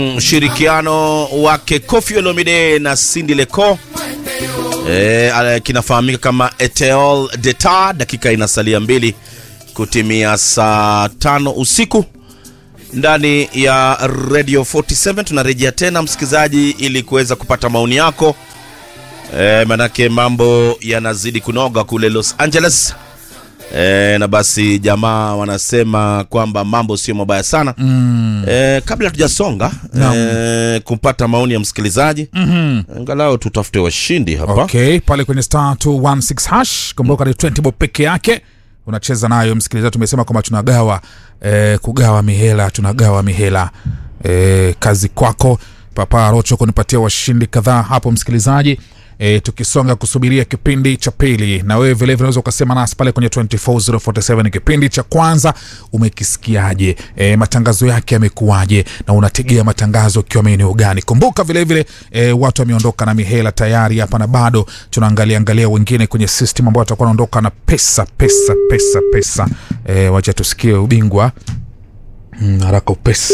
Ushirikiano wake Koffi Olomide na Cindy Leco e, kinafahamika kama Eteol Deta. Dakika inasalia mbili kutimia saa tano usiku ndani ya Radio 47. Tunarejea tena msikilizaji, ili kuweza kupata maoni yako e, manake mambo yanazidi kunoga kule Los Angeles. E, na basi jamaa wanasema kwamba mambo sio mabaya sana mm. E, kabla tujasonga e, kumpata maoni ya msikilizaji mm -hmm. Angalau tutafute washindi hapa Okay, pale kwenye star 216 hash kumbuka ni 20 bob peke yake unacheza nayo msikilizaji. Tumesema kwamba tunagawa eh, kugawa mihela, tunagawa mihela eh, kazi kwako Papa Rocho kunipatia washindi kadhaa hapo msikilizaji. E, tukisonga kusubiria kipindi cha pili, na wewe vilevile unaweza ukasema nasi pale kwenye 24047 kipindi cha kwanza umekisikiaje? E, matangazo yake yamekuwaje, na unategea matangazo ukiwa maeneo gani? Kumbuka vilevile e, watu wameondoka na mihela tayari hapa, na bado tunaangalia angalia wengine kwenye system ambao watakuwa wanaondoka na pesa pesa pesa pesa. E, wacha tusikie ubingwa mm, haraka upesi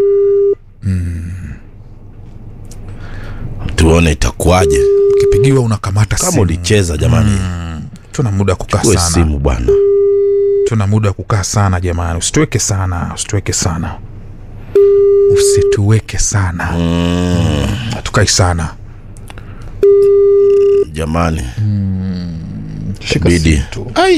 tuone itakuwaje ukipigiwa unakamata kama simu. ulicheza jamani. Tuna muda wa kukaa Chukue sana simu bwana. tuna muda wa kukaa sana jamani, usituweke sana, usituweke sana, usituweke sana, hatukai sana. Jamani, Shika bidi simu tu. ai,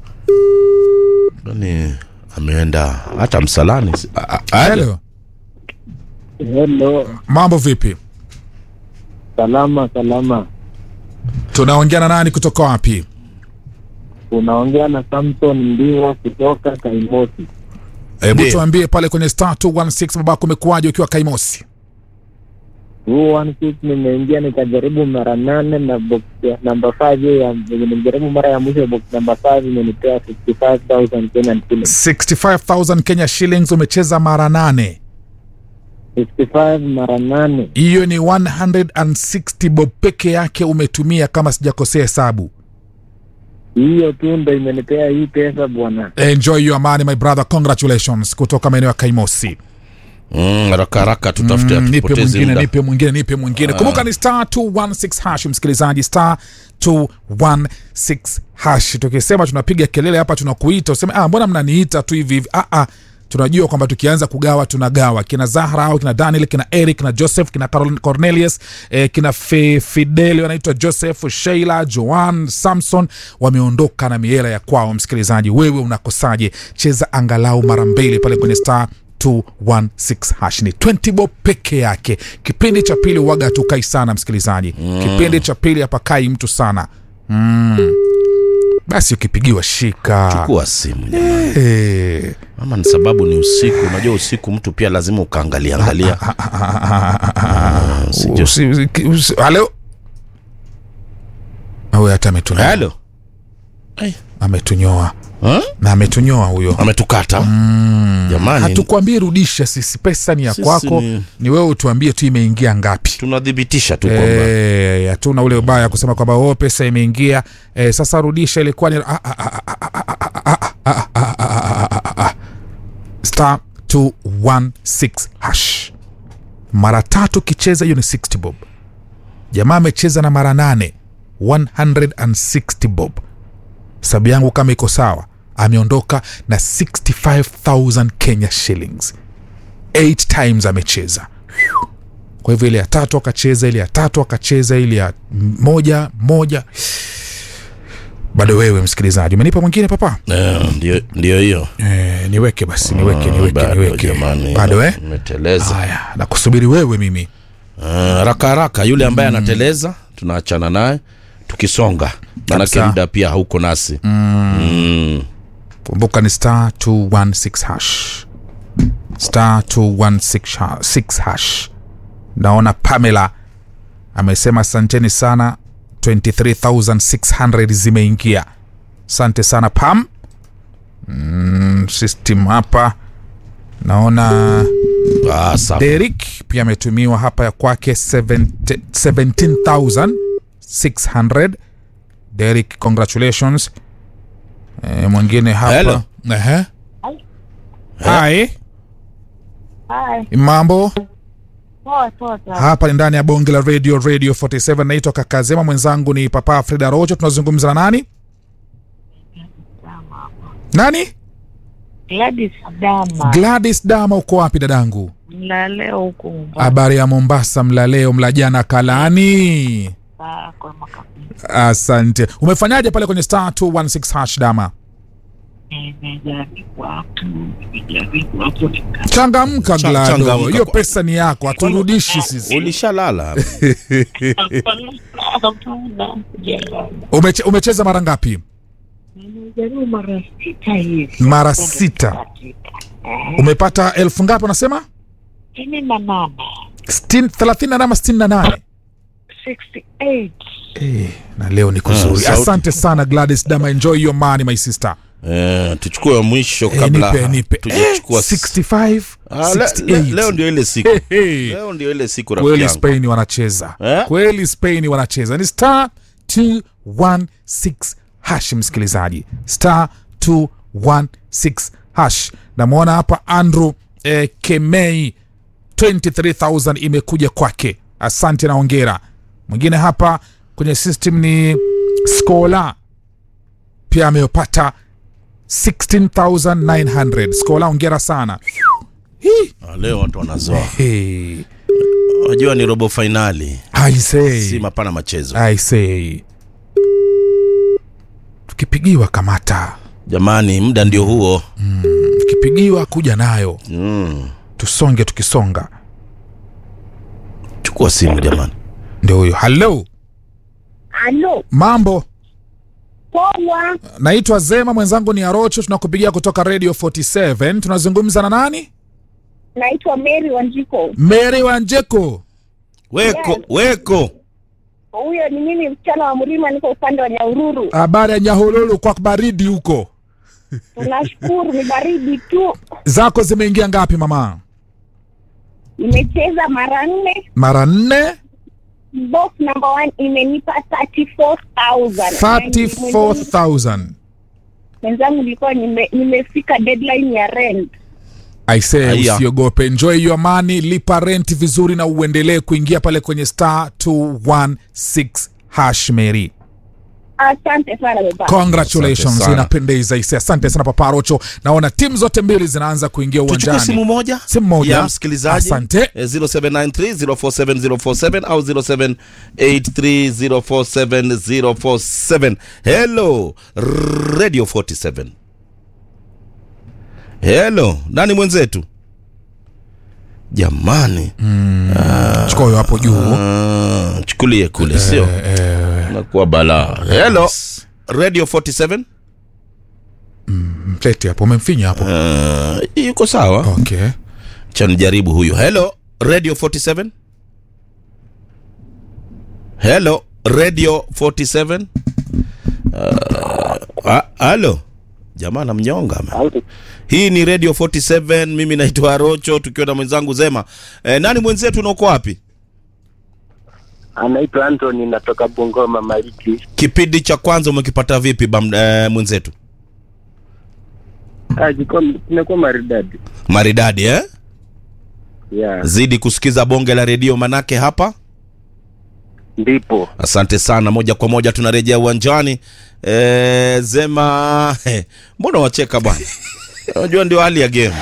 nani ameenda hata msalani? si- a- a- Hello, Hello, mambo vipi? salama salama. Tunaongea na nani kutoka wapi? Unaongea na Samson Ndiwa kutoka Kaimosi. Hebu Ndiyo. tuambie pale kwenye star 216 babako umekuwaje ukiwa Kaimosi? Huu one six nimeingia nikajaribu mara nane na box ya namba five hiyo ya yenye nilijaribu mara ya mwisho box namba five imenipea 55000 Kenyan shillings. 65000 Kenya shillings umecheza mara nane. 65 mara nane. Hiyo ni 160 bob peke yake umetumia kama sijakosea hesabu. Hiyo tu ndo imenipea hii pesa bwana. Enjoy your money my brother, congratulations kutoka maeneo ya Kaimosi. Mm, haraka haraka tutafute, Mm, nipe hatupotezi mwingine muda. nipe mwingine nipe mwingine kumbuka ni star 216 hash msikilizaji star 216 hash tukisema tunapiga kelele hapa tunakuita useme ah mbona mnaniita tu hivi hivi ah ah tunajua kwamba tukianza kugawa tunagawa kina zahra au kina daniel kina eric kina joseph kina Carol- cornelius eh, kina Fe, fideli wanaitwa joseph sheila joan samson wameondoka na miela ya kwao msikilizaji wewe unakosaje cheza angalau mara mbili pale kwenye star 216 hash ni 20 bob peke yake kipindi cha pili waga hatukai sana msikilizaji mm. kipindi cha pili hapakai mtu sana mm. basi ukipigiwa shika Chukua simu jamani. Eh. Mama, ni sababu ni usiku. Unajua usiku mtu pia lazima ukaangalia angalia. sijui. Usi- usi- usi- halo huyo hata ametunyoa Hello. Ai. ametunyoa Huh? na ametunyoa huyo Ametukata jamani, hatukwambii rudisha sisi pesa ni ya Sisi kwako ni- ni wewe utuambie tu imeingia ngapi tunadhibitisha tu kwamba Eh, hatuna ule ubaya kusema kwamba o pesa imeingia eh, sasa rudisha ilikuwa ni ah, ah, ah, ah, ah, ah, ah, ah, ah, ah, ah, ah, ah, ah, ah. star 216 hash mara tatu kicheza hiyo ni 60 bob jamaa amecheza na mara nane 160 bob sababu yangu kama iko sawa ameondoka na 65000 kenya shillings 8 times amecheza kwa hivyo ile ya tatu akacheza ile ya tatu akacheza ile ya moja moja bado wewe msikilizaji umenipa mwingine papa Eh, ndio ndio hiyo e, niweke basi niweke niweke bado niweke jamani, bado eh umeteleza haya nakusubiri wewe mimi Eh, haraka haraka yule ambaye anateleza tunaachana naye tukisonga manake Kabisa. muda pia hauko nasi mm. kumbuka ni star 216 hash star 216 ha- six hash naona pamela amesema asanteni sana 23600 zimeingia asante sana pam mm, system hapa naona ah, sawa. Derek pia ametumiwa hapa ya kwake 70 17600 Derek congratulations e, mwingine hapa Hello. Ehe. Hi. Hi. mambo Poa poa sana. hapa ni ndani ya bonge la radio radio 47 naitwa kakazema mwenzangu ni papa frida rocho tunazungumza na nani nani Gladys Adama. gladys dama uko wapi dadangu Mlaleo huku Mombasa habari ya mombasa mla leo mla jana kalani kwa makabisa. asante umefanyaje pale kwenye star 216 hash dama Nimejaribu hapo, nimejaribu hapo nika- changamka Cha- glado changamka hiyo kwa- pesa ni yako haturudishi sisi ulishalala Hapana, sijalala. Umeche, umecheza mara ngapi Nimejaribu mara sita hivi. mara sita umepata elfu ngapi unasema Sitini na nane. Sitini- thelathini na nane sitini na nane 68. Eh, na leo ni kuzuri sauti. asante sana gladys dama enjoy your money my sister eh, tuchukue wa mwisho Eh, kabla nipe nipe tujachukua eh, 65 Ah, le- le- 68 leo ndio ile siku Hey, hey. leo ndio ile siku rafiki kweli yangu spain wanacheza Eh? kweli spain wanacheza ni star 216 hash msikilizaji star 216 hash namwona hapa andrew eh, kemei 23000 imekuja kwake asante na ongera mwingine hapa kwenye system ni scola pia amepata 16900 scola ongera sana Hii. Ah, leo watu wanazoa hey. unajua ni robo fainali I say. si mapana machezo I say. tukipigiwa kamata jamani muda ndio huo tukipigiwa kuja nayo mm. tusonge tukisonga chukua simu jamani ndio huyo halo Halo, mambo poa. naitwa zema mwenzangu ni arocho tunakupigia kutoka radio 47 tunazungumza na nani Naitwa Mary Wanjiko. mary wanjeko weko Yes. weko Huyo ni mimi, msichana wa Mrima, niko upande wa Nyaururu. habari ya nyahululu kwa baridi huko Tunashukuru, ni baridi tu. zako zimeingia ngapi mama Nimecheza mara nne, mara nne box number one imenipa 34,000. 34000 Mwenzangu nilikuwa nime, nimefika deadline ya rent. aisee Aya. usiogope enjoy your money lipa rent vizuri na uendelee kuingia pale kwenye star 216 hash mary Asante sana baba. congratulations Asante sana. inapendeza ise asante sana papa rocho naona timu zote mbili zinaanza kuingia tuchukue uwanjani simu moja Simu moja. ya msikilizaji Asante. Eh, 0793047047 au 0783047047 hello radio 47 hello nani mwenzetu jamani chukua huyo hapo juu Ah, chukulie kule sio nakuwa balaa hello radio 47 mlete hapo umemfinya hapo Ah, yuko sawa okay chanijaribu huyu hello radio 47 hello radio 47 uh, ah, halo jamaa namnyonga man. hii ni radio 47 mimi naitwa rocho tukiwa na mwenzangu zema eh, nani mwenzetu unauko wapi anaitwa Anthony, natoka Bungoma Maliki. kipindi cha kwanza umekipata vipi bam, eh, mwenzetu Ah, jiko- kimekuwa maridadi maridadi eh? yeah. zidi kusikiza bonge la redio manake hapa Ndipo asante sana moja kwa moja tunarejea uwanjani e, zema he, mbona wacheka bwana unajua ndio hali ya game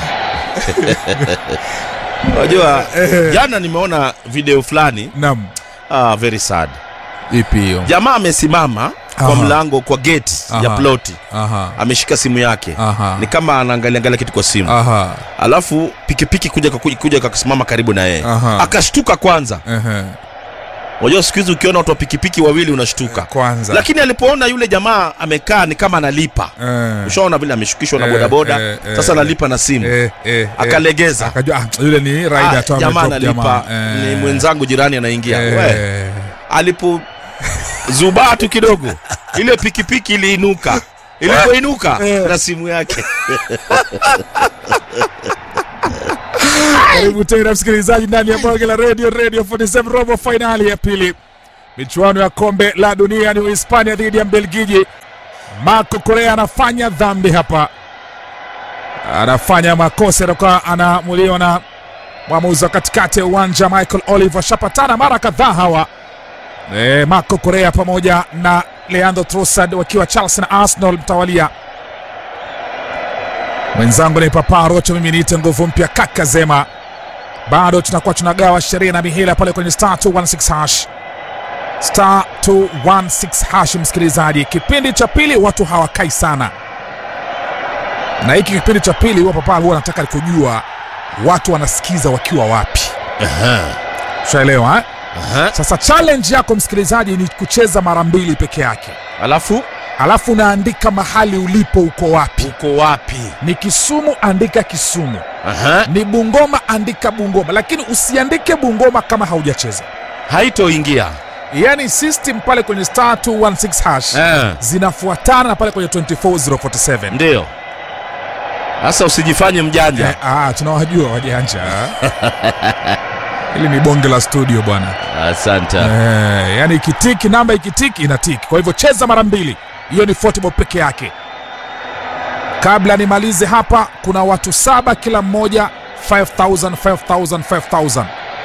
unajua jana nimeona video fulani nam ah, very sad ipi hiyo jamaa amesimama kwa Aha. mlango kwa gate ya Aha. ploti aha ameshika simu yake Aha. ni kama anaangalia angalia kitu kwa simu aha alafu pikipiki kuja kuja, kuja kakusimama karibu na yeye Aha. akashtuka kwanza ehe unajua siku hizi ukiona watu wa pikipiki wawili unashtuka kwanza lakini alipoona yule jamaa amekaa ni kama analipa Eh. ushaona vile ameshukishwa na Eh, bodaboda eh, eh, sasa eh. analipa na simu Eh, eh, eh. Akalegeza. akajua ah, yule ni Ah, raida tu jamaa amedrop analipa jamaa. Eh. ni mwenzangu jirani anaingia we Eh. alipo zubaa tu kidogo ile pikipiki iliinuka ilipoinuka na simu yake karibu tena msikilizaji ndani ya bonge la radio radio 47 robo fainali ya pili michuano ya kombe la dunia ni uhispania dhidi ya mbelgiji marco korea anafanya dhambi hapa anafanya makosa atakuwa anaamuliwa na mwamuzi wa katikati ya uwanja Michael Oliver shapatana mara kadhaa hawa e, Marco Correa pamoja na Leandro Trossard wakiwa Chelsea na Arsenal mtawalia. Mwenzangu ni Papa Rocho, mimi niite nguvu mpya kaka Zema. Bado tunakuwa tunagawa sheria na mihela pale kwenye star 216 hash star 216 hash. Msikilizaji, kipindi cha pili watu hawakai sana, na hiki kipindi cha pili huwa Papa huwa nataka kujua watu wanasikiza wakiwa wapi. Ushaelewa eh? Aha. Sasa challenge yako msikilizaji ni kucheza mara mbili peke yake, Alafu alafu unaandika mahali ulipo, uko wapi. uko wapi? Ni Kisumu, andika Kisumu. Aha. Ni Bungoma, andika Bungoma, lakini usiandike Bungoma kama haujacheza. Haitoingia. Yaani system pale kwenye star 216 hash Eh. zinafuatana na pale kwenye 24047. Ndio. Sasa usijifanye mjanja. Eh, ah, tunawajua wajanja. Hili ni bonge la studio bwana. Asante. Eh, yani ikitiki namba ikitiki inatiki. Kwa hivyo cheza mara mbili, hiyo ni football peke yake. Kabla nimalize hapa, kuna watu saba, kila mmoja 5000 5000 5000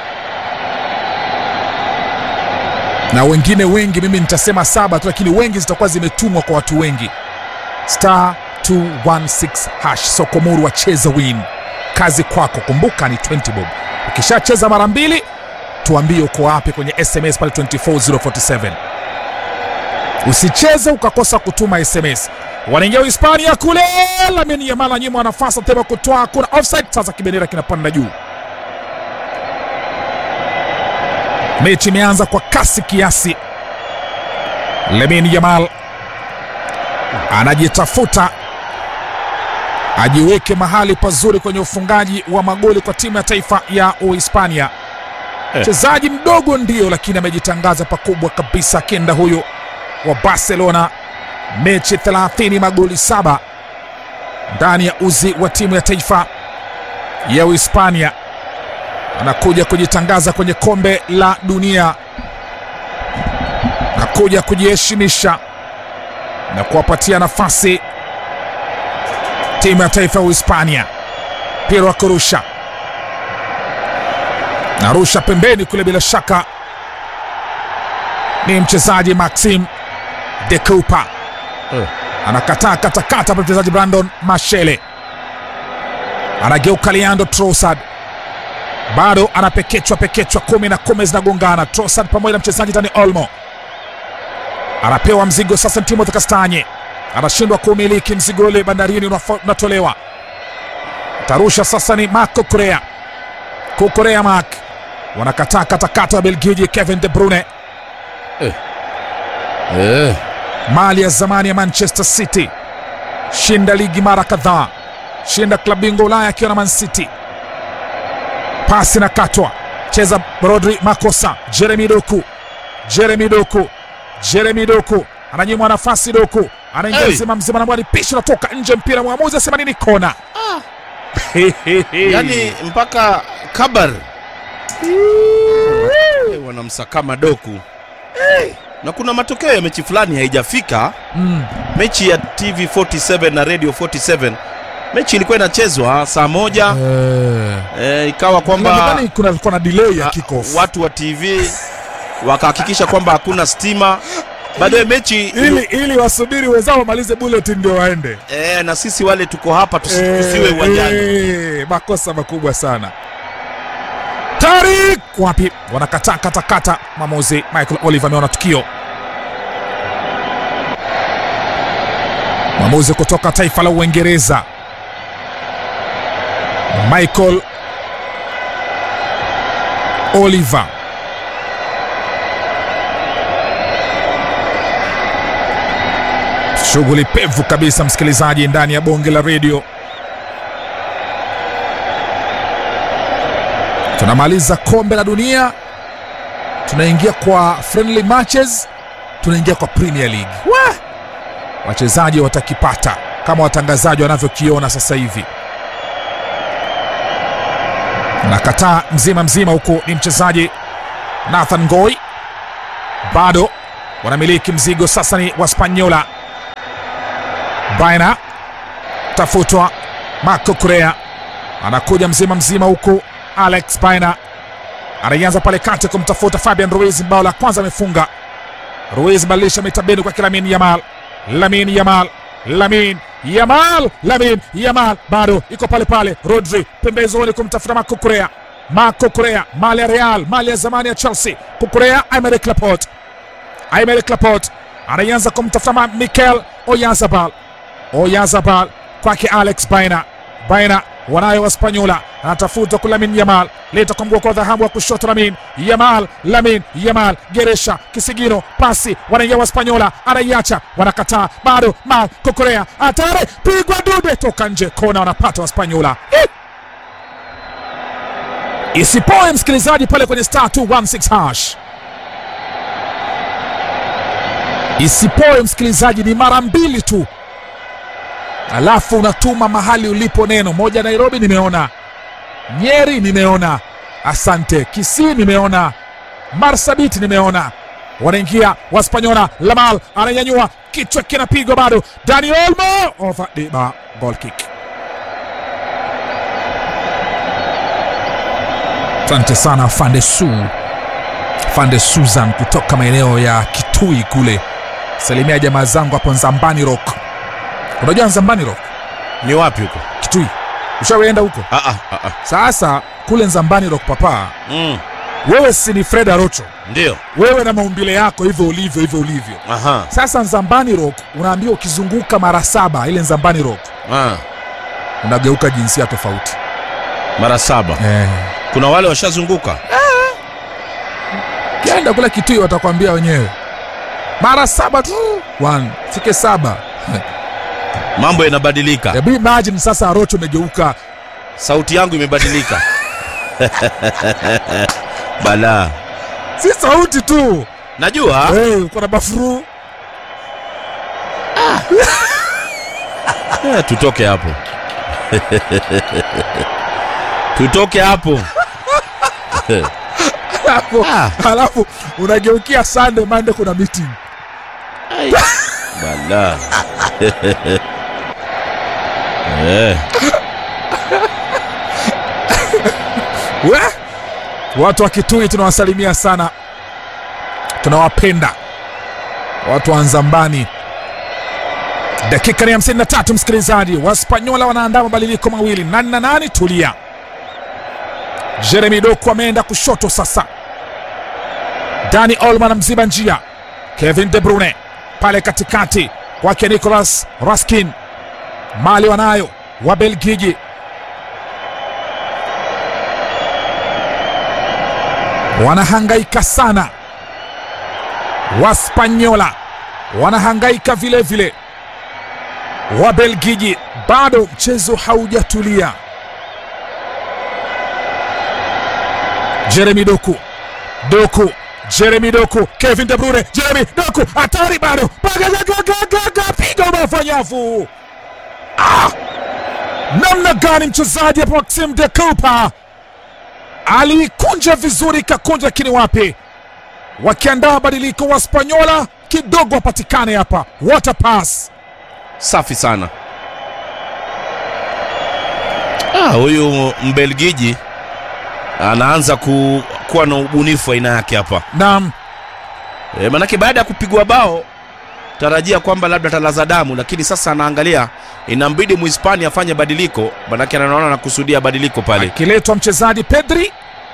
na wengine wengi, mimi nitasema saba tu, lakini wengi zitakuwa zimetumwa kwa watu wengi. Star 216 hash Sokomuru wacheza win. Kazi kwako, kumbuka ni 20 bob. Ukishacheza mara mbili tuambie uko wapi kwenye sms pale 24047 usicheze ukakosa kutuma sms wanaingia uhispania kule lamini yamala nyuma nafasi atema kutoa kuna offside sasa kibendera kinapanda juu mechi imeanza kwa kasi kiasi lamini yamal anajitafuta ajiweke mahali pazuri kwenye ufungaji wa magoli kwa timu ya taifa ya uhispania mchezaji mdogo ndio, lakini amejitangaza pakubwa kabisa. Kenda huyo wa Barcelona, mechi 30 magoli saba ndani ya uzi wa timu ya taifa ya Uhispania, anakuja kujitangaza kwenye kombe la dunia, anakuja kujiheshimisha na kuwapatia nafasi timu ya taifa ya Uhispania. Mpira wa kurusha narusha pembeni kule, bila shaka ni mchezaji Maxim de Cooper Eh. anakataa katakata hapa, mchezaji Brandon Mashele anageuka, Leandro Trossard bado anapekechwa pekechwa, kumi na kumi zinagongana. Trossard pamoja na mchezaji Dani Olmo anapewa mzigo sasa, ni Timothy Kastanye anashindwa kuumiliki mzigo ule, bandarini unafo- unatolewa, tarusha sasa, ni Marco Correa Kukorea Mark wanakataa katakata wa Belgiji Kevin De Bruyne, Eh. mali ya zamani ya Manchester City, shinda ligi mara kadhaa, shinda klabu bingwa Ulaya akiwa na Man City. Pasi na katwa, cheza Rodri, makosa. Jeremy Doku, Jeremy Doku, Jeremy Doku ananyimwa nafasi. Doku anaingia Hey! mzima mzima, na pishwa natoka nje, mpira mwamuzi asema nini? Kona. Yaani mpaka Kabar Eh, wanamsakama doku na kuna matokeo ya mechi fulani haijafika. Mm. Mechi ya TV 47 na Radio 47 mechi ilikuwa inachezwa saa moja Eh. eh, ikawa kwamba Nadhani kuna kulikuwa na delay ya ah, kickoff. watu wa TV wakahakikisha kwamba hakuna stima. Baadaye mechi ili ili wasubiri wenzao wamalize bulletin ndio waende. eh, na sisi wale tuko hapa tusi- tusiwe uwanjani. Eh, makosa makubwa sana. Tarik wapi? Wanakataa katakata. Mwamuzi Michael Oliver ameona tukio. Mwamuzi kutoka taifa la Uingereza Michael Oliver shughuli pevu kabisa, msikilizaji, ndani ya bonge la redio. Tunamaliza kombe la dunia, tunaingia kwa friendly matches, tunaingia kwa Premier League. Wa! Wachezaji watakipata kama watangazaji wanavyokiona sasa hivi. Nakataa mzima mzima, huku ni mchezaji Nathan Ngoi, bado wanamiliki mzigo sasa, ni Waspanyola. Baina tafutwa Marco Correa anakuja mzima mzima huku Alex Baina anaanza pale kati kumtafuta Fabian Ruiz, bao la kwanza amefunga. Ruiz badilisha mitabeni kwa Lamin Yamal, Lamin Yamal, Lamin Yamal, Lamin Yamal bado iko pale pale. Rodri pembezoni kumtafuta Marco Correa, Marco Correa, mali ya Real, mali ya zamani ya Chelsea. Kukurea Aymeric Laporte, Aymeric Laporte anaanza kumtafuta Ma- Mikel Oyarzabal, Oyarzabal kwake Alex Baina, Baina wanayo Waspanyola, anatafuta kwa Lamin Yamal, leta kwa mguu kwa dhahabu wa kushoto Lamin Yamal, Lamin Yamal, Geresha kisigino, pasi wanaingia Waspanyola, anaiacha wanakataa, bado Mal Kokorea, hatari, pigwa dude, toka nje, kona wanapata Waspanyola. Eh! Isipoe msikilizaji pale kwenye star 216 hash isipoe msikilizaji, ni mara mbili tu, alafu unatuma mahali ulipo neno moja. Nairobi nimeona, Nyeri nimeona, asante Kisii nimeona, Marsabit nimeona, wanaingia Waspanyola. Lamal ananyanyua kichwa, kinapigwa bado, Dani Olmo over diba, goal kick. Asante sana Fande Su, Fande Susan kutoka maeneo ya Kitui kule. Salimia jamaa zangu hapo Nzambani Rock. Unajua Nzambani Rock? Ni wapi huko? Kitui. Ushawaenda huko? Ah, ah, ah, ah. Sasa kule Nzambani Rock papa, Mm, wewe si ni Fred Arocho, ndio. wewe na maumbile yako hivyo ulivyo hivyo ulivyo. Aha. Sasa Nzambani Rock unaambiwa ukizunguka mara saba ile Nzambani Rock Ah, unageuka jinsia tofauti. mara saba. Eh. Kuna wale washazunguka. Kienda kule Kitui watakwambia wenyewe mara saba tu, one fike saba. Mambo yanabadilika. Hebu imagine sasa Arocho umegeuka Sauti yangu imebadilika. Bala. si sauti tu Najua. hey, uko na bafuru Eh, tutoke hapo. tutoke hapo. alafu, Ah. alafu unageukia Sunday Monday kuna meeting Bala. eh, we watu wa Kitui tunawasalimia sana, tunawapenda watu wa Nzambani. Dakika ni 53, msikilizaji. Waspanyola wanaandaa mabadiliko mawili, nani na nani? Tulia. Jeremy Doku ameenda kushoto sasa, Dani Olman mziba njia, Kevin De Bruyne pale katikati kwake Nicolas Raskin, mali wanayo wa Belgiji wanahangaika sana. Waspanyola wanahangaika vile vile, Wabelgiji bado mchezo haujatulia. Jeremy Doku, Doku, Jeremy Doku, Kevin De Bruyne, Jeremy Doku, hatari bado, Bagagagagaga, piga umafanyavu. Ah! Namna gani mchezaji hapo Maxim de Cooper aliikunja vizuri, ikakunja lakini wapi, wakiandaa mabadiliko wa Spanyola kidogo wapatikane hapa. What a pass! safi sana. Ah, huyu Mbelgiji anaanza ku, kuwa na ubunifu aina yake hapa. Naam, E, manake baada ya kupigwa bao tarajia kwamba labda talaza damu, lakini sasa anaangalia inambidi Muhispania afanye badiliko, manake anaona anakusudia badiliko pale. akiletwa mchezaji Pedri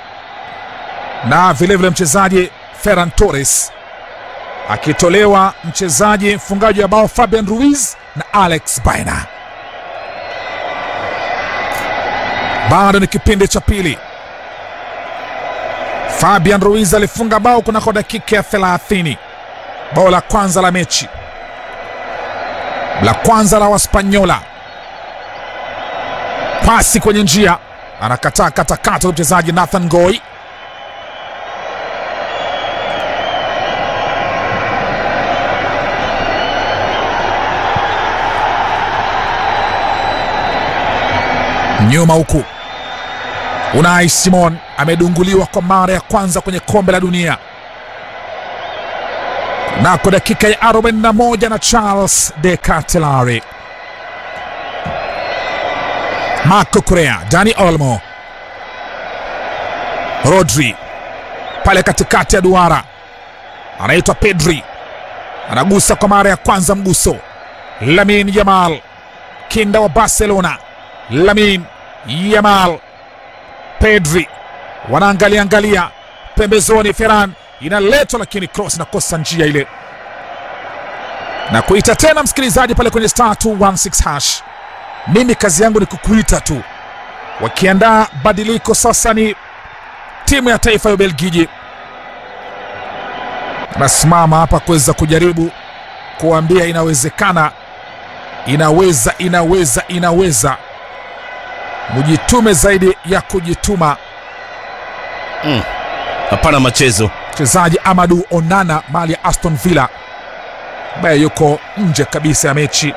na vilevile mchezaji Ferran Torres, akitolewa mchezaji mfungaji wa bao Fabian Ruiz na Alex Baina. Bado ni kipindi cha pili. Fabian Ruiz alifunga bao kunako dakika ya 30, bao la kwanza la mechi, la kwanza la Waspanyola. Pasi kwenye njia, anakataa katakata mchezaji Nathan Goi. nyuma huku Unai Simon amedunguliwa kwa mara ya kwanza kwenye kombe la dunia nako dakika ya 41 na Charles de Cartelari. Marco Correa, Dani Olmo, Rodri pale katikati ya duara, anaitwa Pedri, anagusa kwa mara ya kwanza mguso. Lamin Yamal, kinda wa Barcelona. Lamin Yamal, Pedri wanaangalia angalia pembezoni, Ferran inaletwa, lakini cross inakosa njia ile, na kuita tena msikilizaji pale kwenye star 216 hash. Mimi kazi yangu ni kukuita tu, wakiandaa badiliko sasa ni timu ya taifa ya Ubelgiji nasimama hapa kuweza kujaribu kuambia inawezekana, inaweza, inaweza, inaweza. Mujitume zaidi ya kujituma. hapana machezo Mchezaji Amadu Onana mali ya Aston Villa ambaye yuko nje kabisa ya mechi.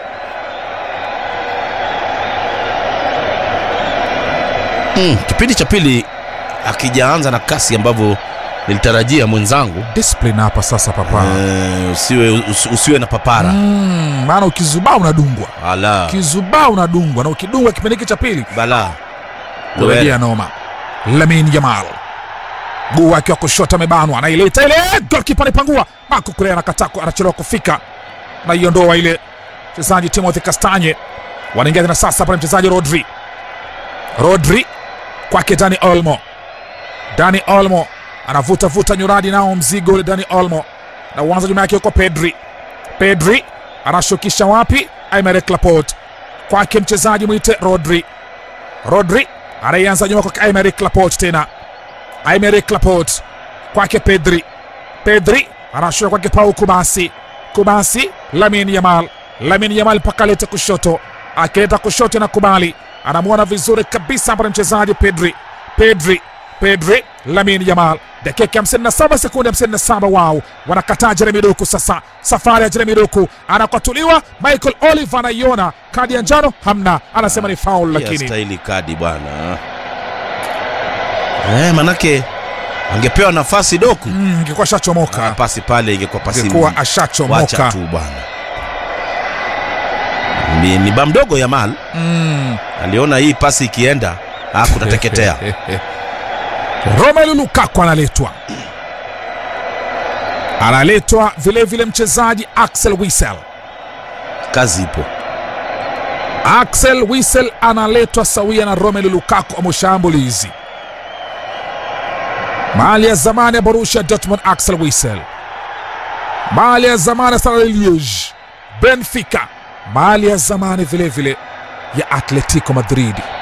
mm. kipindi cha pili akijaanza na kasi ambavyo nilitarajia mwenzangu Discipline hapa sasa papa. eh, usiwe, usi- usiwe na papara Mm, maana ukizubaa unadungwa, ala ukizubaa unadungwa, na ukidungwa kipindi hiki cha pili bala kurejea noma. Lamin Yamal guu wake wa kushoto amebanwa, anaileta ile golkipa anaipangua, Marco Correa anakataa, ku- anachelewa kufika, naiondoa ile. Mchezaji Timothy Kastanye wanaingia tena sasa pale, mchezaji Rodri, Rodri kwake Dani Olmo, Dani Olmo anavuta vuta nyuradi nao mzigo ule Dani Olmo, na uanza nyuma yake yuko Pedri, Pedri anashukisha wapi? Aymeric Laporte kwake mchezaji mwite Rodri, Rodri anaianza nyuma kwake Aymeric Laporte tena Aymeric Laporte kwake Pedri, Pedri anashusha kwake Pau Kubasi, Kubasi Lamin Yamal, Lamin Yamal mpaka alete kushoto, akileta kushoto na kubali, anamwona vizuri kabisa hapa ni mchezaji Pedri, Pedri, Pedri, Lamin Yamal, dakika 57 sekunde 57. Wao wanakataa Jeremy Doku. Sasa safari ya Jeremy Doku anakwatuliwa, Michael Oliver anaiona kadi ya njano, hamna, anasema ni foul, lakini stahili kadi bwana eh, manake angepewa nafasi doku mm, ingekuwa Ah, shachomoka, pasi pale ingekuwa pasi ingekuwa wacha ashachomoka. tu bwana ni, ni ba mdogo Yamal Mm. aliona hii pasi ikienda ah, kutateketea Romelu Lukaku analetwa, analetwa vilevile mchezaji Axel Witsel. kazi ipo Axel Witsel analetwa sawia na Romelu Lukaku wa mashambulizi. Mali ya zamani ya Borussia Dortmund, Axel Witsel. Mali ya zamani ya Stade Liege, Benfica. Mali ya zamani vilevile ya Atletico Madrid.